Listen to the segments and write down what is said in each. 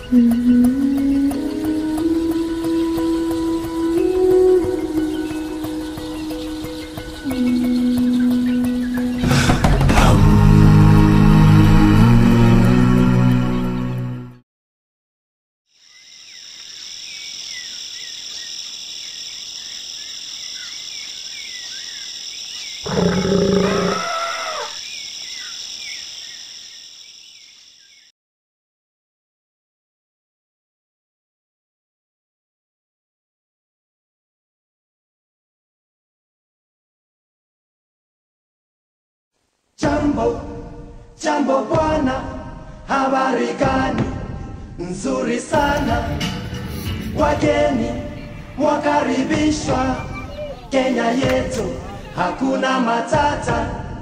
Jambo, jambo bwana, habari gani? Nzuri sana. Wageni mwakaribishwa Kenya yetu, hakuna matata.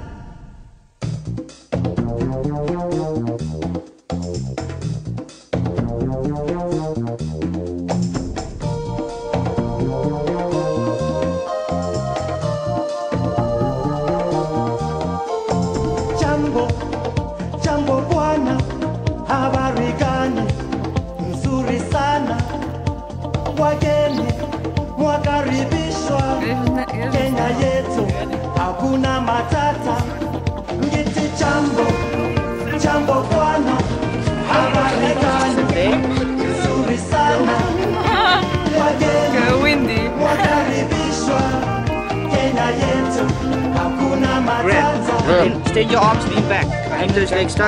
Jambo, jambo bwana, habari gani? Nzuri sana. Wageni mwakaribishwa Kenya yetu, hakuna matata. Ngiti jambo, jambo bwana, habari gani? Nzuri sana. Wageni windy. mwakaribishwa Kenya yetu, hakuna matata. Then Extend your arms, lean back. Aim those legs stuck.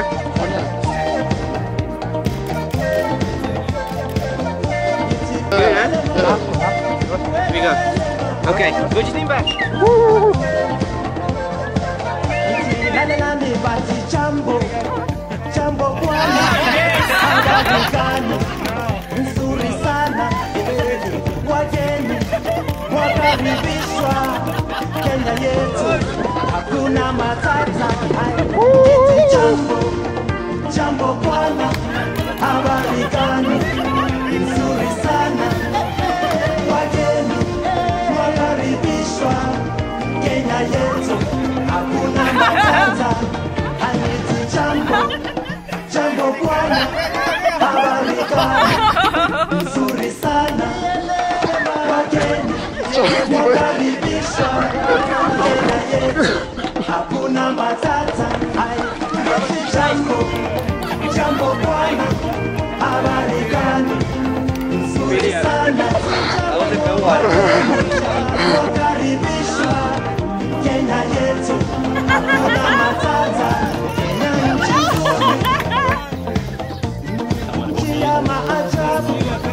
Good, huh? Here we go. Okay, good, just lean back. Lalelani bati jambo jambo bwana habari gani nzuri sana wageni wakaribishwa Kenya yetu hakuna matata iti jambo jambo bwana habari gani nzuri sana wageni wakaribishwa Kenya yetu hakuna matata aniti jambo jambo bwana habari gani nzuri sana wageni wakaribishwa Kenya yetu hakuna matata aniti jambo jambo bwana habari gani nzuri sana wakaribishwa Kenya yetu hakuna matata Kenya nchi nzuri nchi ya maajabu